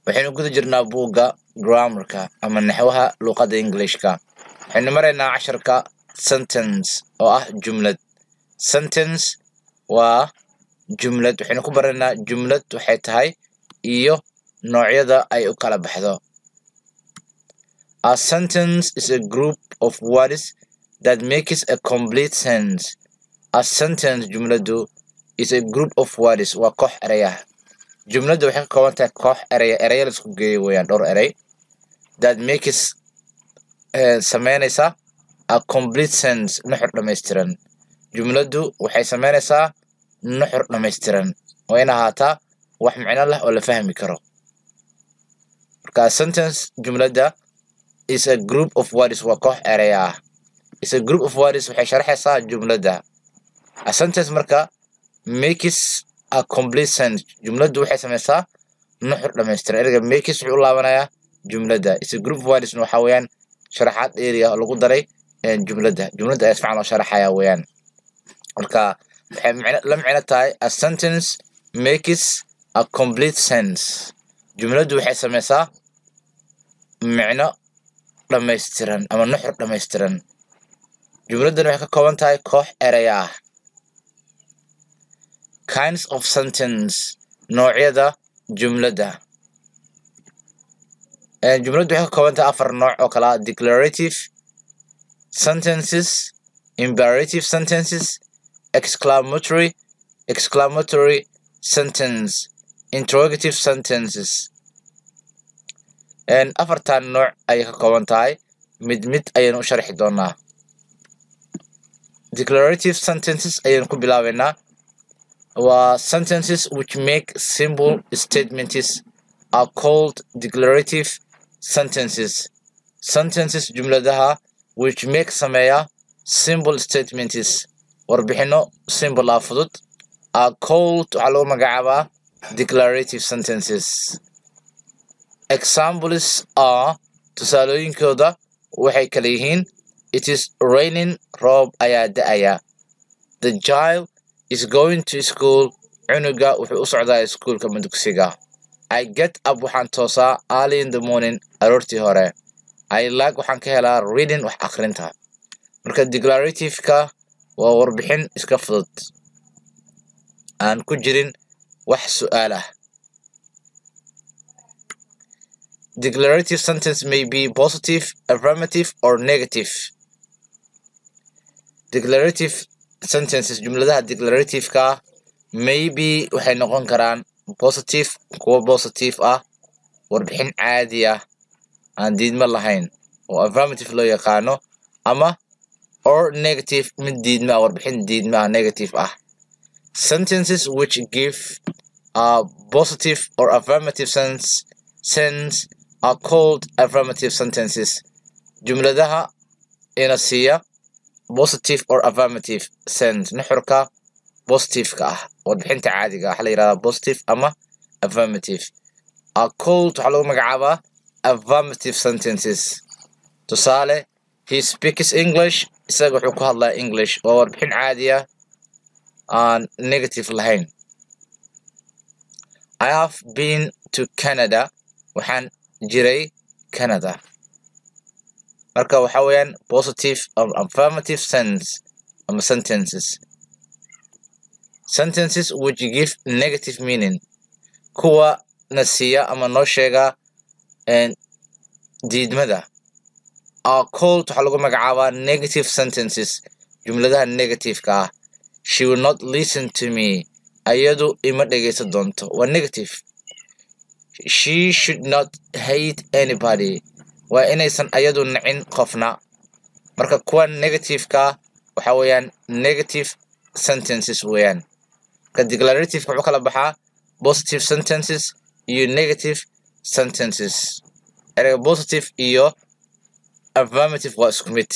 waxaynu guda jirnaa buugga grammarka ama naxwaha luuqadda englishka waxaynu maraynaa casharka sentence oo ah jumlad sentence waa jumlad waxaynu ku baraynaa jumlad waxay tahay iyo noocyada ay u kala baxdo a sentence is a group of words that makes a complete sense a sentence jumladu is a group of words waa koox ereyah jumladda waxay ka kooban tahay koox ereya ereya la isku geeyo weeyaan dhowr erey that makes sameynaysa a complete sense nuxur dhammaystiran jumladdu waxay sameynaysaa nuxur dhammaystiran waa in ahaataa wax micno leh oo la fahmi karo marka sentence jumladda is a group of words waa koox ereya ah is a group of words waxay sharaxaysaa jumladda a sentence marka makes a complete sense jumladdu waxay samaysaa nuxur dhammaystiran ereyga makes wuxuu u laabanayaa jumladda is a group of words waxaa weeyaan sharaxaad area oo lagu daray jumladda jumladda ayaa sifican loo sharaxayaa weeyaan marka waxay micno la micno tahay a sentence makes a complete sense jumladdu waxay samaysaa micno dhammaystiran ama nuxur dhammaystiran jumladdan waxay ka kooban tahay koox ereya ah kinds of sentence noocyada jumladda jumladdu waxay ka kooban tahay afar nooc oo kala ah declarative sentences imperative sentences exclamatory exclamatory sentence interrogative sentences afartan nooc ayay ka kooban tahay mid mid ayaynu u sharxi doonaa declarative sentences ayaynu ku bilaabeynaa waa sentences which make simple statements are called declarative sentences sentences jumladaha which make sameeya simple statements warbixino simple ah fudud are called waxaa lagu magacaabaa declarative sentences examples are tusaalooyinkooda waxay kala yihiin it is raining roob ayaa da-aya the child is going to school cunuga wuxuu u socdaa iskuulka madugsiga i get up waxaan toosaa early in the morning aroortii hore i like waxaan ka helaa reading wax akhrinta marka declarativeka waa warbixin iska fudud aan ku jirin wax su-aal ah declarative sentence may be positive affirmative or negative declarative sentences jumladaha declarativeka maybe waxay noqon karaan positive kuwo positive ah warbixin caadi ah aan diidmo lahayn oo affirmative loo yaqaano ama or negative mid diidma ah warbixin diidma ah negative ah sentences which give a positive or affirmative sense sense are called affirmative sentences jumladaha ina siiya positive or affirmative sense nuxurka positiveka ah warbixinta caadiga waxaa la yihahdaa positive ama affirmative are called waxaa lagu magacaabaa affirmative sentences tusaale he speaks english isaga wuxuu ku hadlaa english waa warbixin caadi ah aan negative lahayn i have been to canada waxaan jiray canada marka waxa weeyaan positive affirmative sense ama sentences sentences which give negative meaning kuwa na siiya ama noo sheega diidmada are called waxaa lagu magacaabaa negative sentences jumladaha negativeka ah she will not listen to me ayadu ima dhegeysan doonto waa negative she should not hate anybody waa inaysan ayadu nacin qofna marka kuwa negativeka waxa weeyaan negative sentences weeyaan marka declarativeka wuxuu kala baxaa positive sentences iyo negative sentences ereyga positive iyo affirmative waa isku mid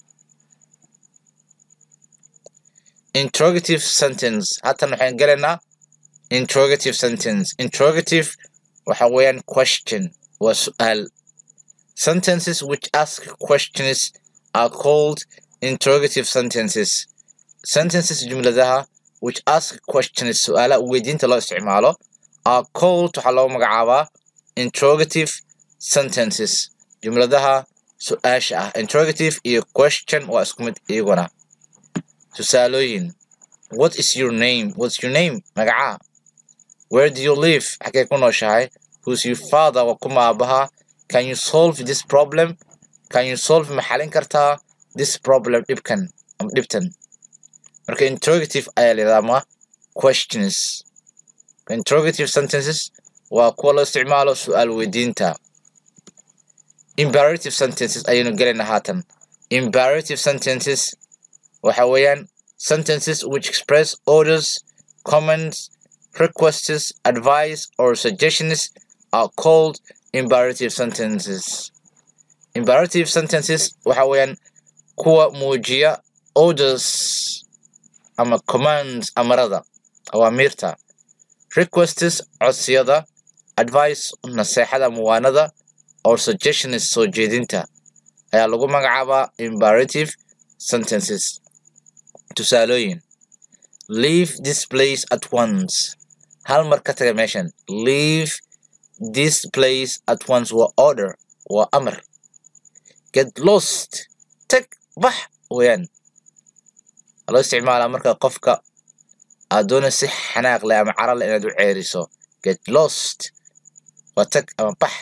interrogative sentence hatan waxaan gelaynaa interrogative sentence interrogative waxa weeyaan question waa su-aal sentences which ask questions are called interrogative sentences sentences jumladaha which ask questions su-aala weydiinta loo isticmaalo are called waxaa loo magacaabaa interrogative sentences jumladaha su-aasha ah interrogative iyo question waa isku mid iyaguna tusaalooyin what is your name what's your name magacaa where do you live xagee ku nooshahay who's your father waa kuma aabaha can you solve this problem can you solve ma xalin kartaa this problem dhibkan ama dhibtan marka interrogative ayaa layidhahdaa ama questions interrogative sentences waa kuwa loo isticmaalo su-aal weydiinta imperative sentences ayaynu gelaynaa haatan imperative sentences waxa weeyaan sentences which express orders comments requests advice or suggestions are called imperative sentences imperative sentences waxa weeyaan kuwa muujiya orders ama commands amarada awaamiirta requests codsiyada advice naseexada muwaanada or suggestions soo jeedinta ayaa lagu magacaabaa imperative sentences tusaalooyin leave this place at once hal mar ka taga meeshan leave this place at once waa order waa amar get lost tag bax weeyaan loo isticmaalaa marka qofka aad doona si xanaaq leh ama cara leh inaad u ceeriso get lost waa tag ama bax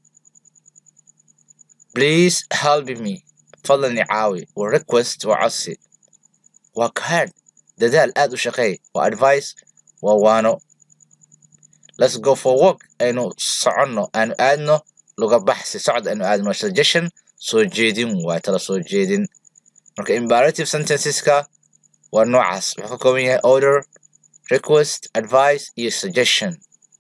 please help me fadlan i caawi waa request waa codsi waa kahad dadaal aad u shaqeey waa advice waa waano let's go for work aynu soconno aanu aadno luga baxsi socod aynu aadno suggestion soo jeedin waa tala soo jeedin marka imperative sentenceska waa noocaas wuxuu ka kooban yahay order request advice iyo suggestion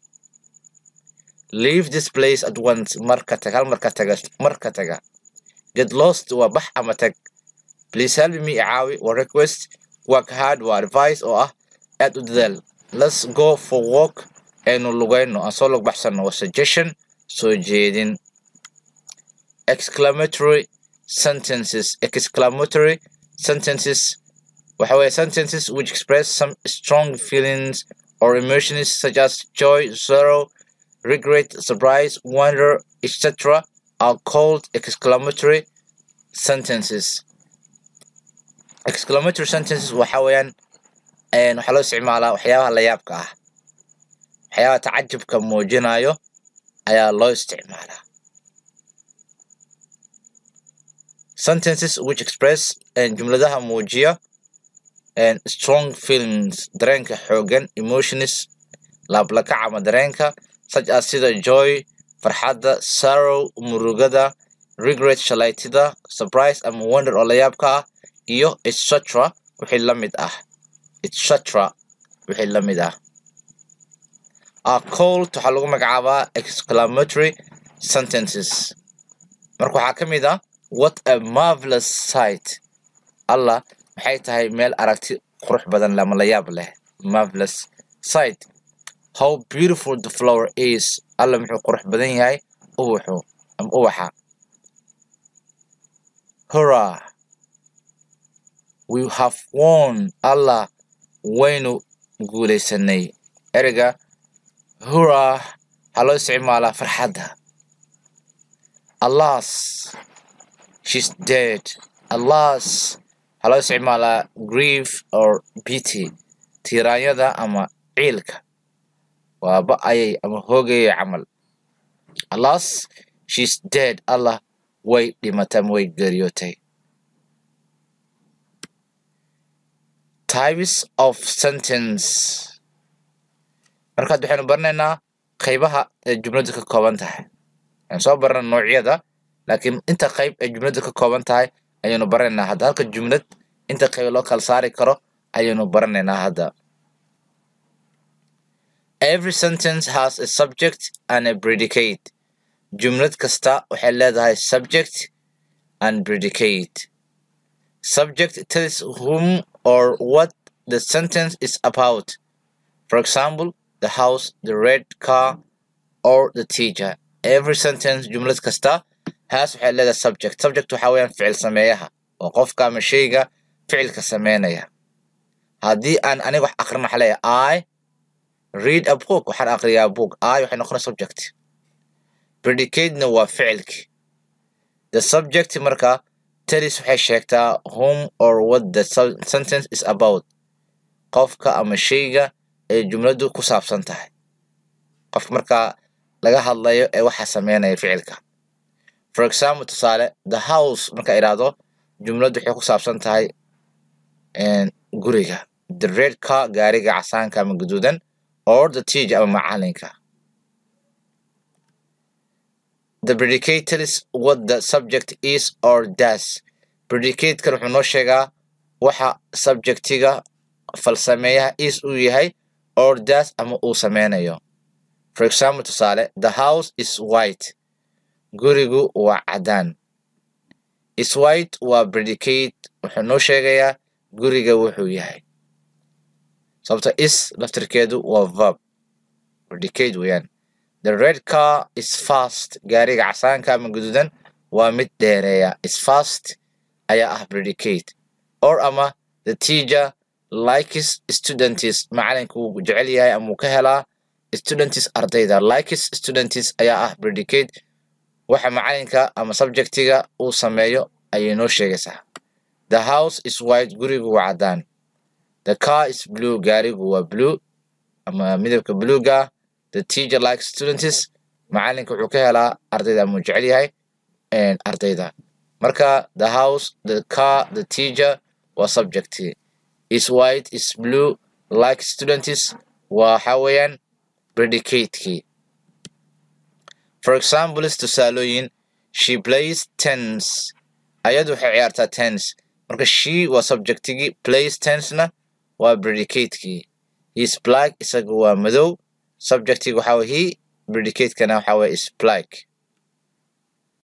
leave this place at once marka tag hal marka taga marka taga get lost waa bax ama tag please help me caawi waa request work hard waa advice oo ah aad u dadaal let's go for work aynu lugayno aan soo lug baxsanno waa suggestion soo jeedin exclamatory sentences exclamatory sentences waxa weeye sentences which express some strong feelings or emotions such as joy sorrow regret surprise wonder etc are called exclamatory sentences exclamatory sentences waxa weeyaan waxaa loo isticmaalaa waxyaabaha la yaabka ah waxyaabaha tacajubka muujinayo ayaa loo isticmaalaa sentences which express jumladaha muujiya strong feelings dareenka xoogan emotions laablakac ama dareenka such as sida joy farxadda sorrow murugada regret shalaytida surprise ama wonder oo la yaabka ah iyo etc wixii la mid ah etc wixii la mid ah are called waxaa lagu magacaabaa exclamatory sentences marka waxaa ka mid ah what a marvelous sight allah maxay tahay meel aragti qurux badan leh ama la yaab leh marvelous sight how beautiful the flower is alla muxuu qurux badan yahay ubaxu ama ubaxa hurrah we have won allah waynu guulaysanay ereyga hurrah waxaa loo isticmaalaa farxadda alas she's dead alas waxaa loo isticmaalaa grief or pity tiiraanyada ama ciilka waa ba-ayay ama hoogayay camal alas she's dead allah way dhimatay ama way geeriyootay types of sentence markaad waxaynu baranaynaa qaybaha ay jumladu ka kooban tahay waxaynu soo barana noocyada laakiin inta qayb ay jumladu ka kooban tahay ayaynu baranaynaa hadda halka jumlad inta qayb loo kala saari karo ayaynu baranaynaa hadda every sentence has a subject and a predicate jumlad kasta waxay leedahay subject and predicate subject tells whom or what the sentence is about for example the house the red car or the teacher every sentence jumlad kasta has waxay leedahay subject subject waxa weeyaan ficil sameeyaha oo qofka ama shayga ficilka sameynaya haddii aan aniga wax aqrin waxa leeyahay i read a book waxaan aqriyaa book i waxay noqonaya subject predicatena waa ficilki the subject marka telis waxay sheegtaa whom or what the su- sentence is about qofka ama shayga ay jumladdu ku saabsan tahay qof markaa laga hadlayo ee waxa sameynaya ficilka for example tusaale the house marka idhaahdo jumladdu waxay ku saabsan tahay een, guriga the red car gaariga casaanka ama guduudan or the teacher ama macalinka the predicate tells what the subject is or does predicatekan wuxuu noo sheegaa waxa subjectiga falsameeyaha is uu yahay or does ama uu sameynayo for example tusaale the house is white gurigu waa cadaan is white waa predicate wuxuu noo sheegayaa guriga wuxuu yahay sababta is laftirkeedu waa verb predicate weeyaan the red car is fast gaariga casaanka ama guduudan waa mid dheereeya is fast ayaa ah predicate or ama the teacher likes students macalinka wuu jecel yahay ama wuu ka helaa students ardayda likes students ayaa ah predicate waxa macalinka ama subjectiga uu sameeyo ayay noo sheegaysaa the house is white gurigu waa cadaan the car is blue gaarigu waa blue ama midabka bluega the teacher likes students macalinka wuxuu ka helaa ardayda ama wuu jecel yahay een, ardayda marka the house the car the teacher waa subject is white is blue like students waxa weeyaan predicate-kii for example tusaalooyin she plays tense ayadu waxay ciyaartaa tense marka she waa subjectigii plays tensena waa predicate-kii he is black isaga waa madow subjectiga waxaa weye he predicate-kana waxaa weye is black